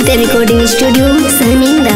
The Recording Studio, Saninda.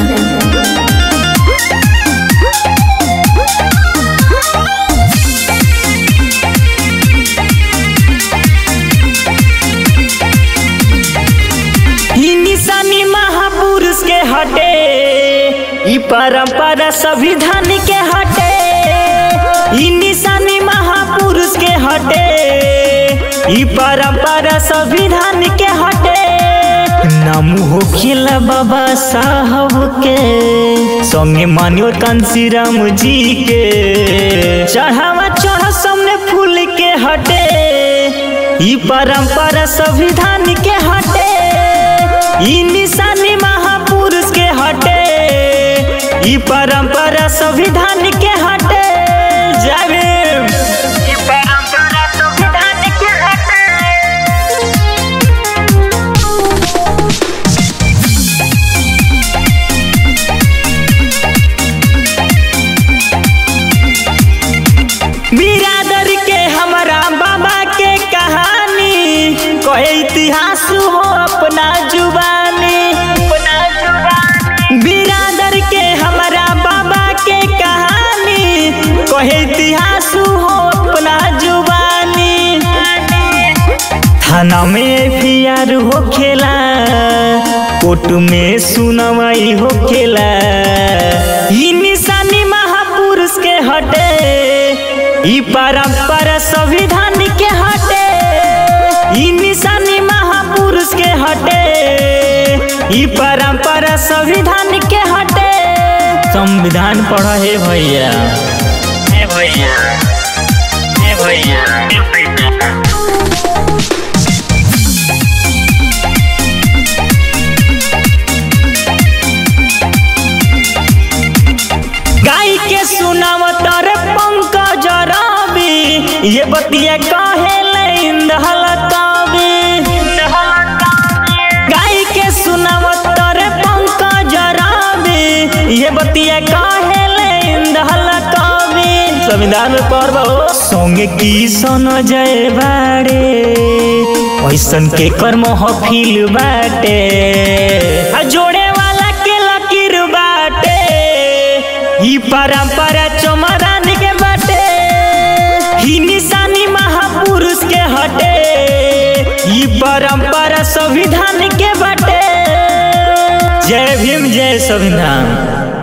ई निशानी महापुरुष के हटे ई परंपरा संविधान के हटे ई निशानी महापुरुष के हटे ई परंपरा संविधान के हटे नाम हो खिला बाबा साहब के संगे मानियो कांसीराम जी के चढ़ावा चढ़ सामने फूल के हटे ई परंपरा संविधान के हटे ई निशानी महापुरुष के हटे ई परंपरा संविधान के हटे जावे ई परंपरा संविधान के हटे बिरादर के हमारा बाबा के कहानी कहे इतिहास हो अपना जुबानी अपना जुबानी बिरादर के हमारा बाबा के कहानी कहे इतिहास हो अपना जुबानी थाना में फियार हो खेला कोर्ट में सुनवाई हो खेला ई निशानी महापुरुष के हटे ई परंपरा संविधान के हटे ई निशानी महापुरुष के हटे ई परंपरा संविधान के हटे संविधान पढ़ा है भैया हे भैया हे भैया हे भैया गाय के सुनावतर पंकज रवि ये बतिया कहे इंदहल कवि गाय के सुनावतर पंकज रवि ये बतिया कहे इंदहल कवि संविधान में पर्व हो संगे की सन जय बाड़े ऐसन के कर्म हफिल बाटे आ जोड़े वाला के लकीर बाटे ई परंपरा चमरान के बाटे ही निशानी महापुरुष के हटे ई परंपरा संविधान के बाटे जय भीम जय संविधान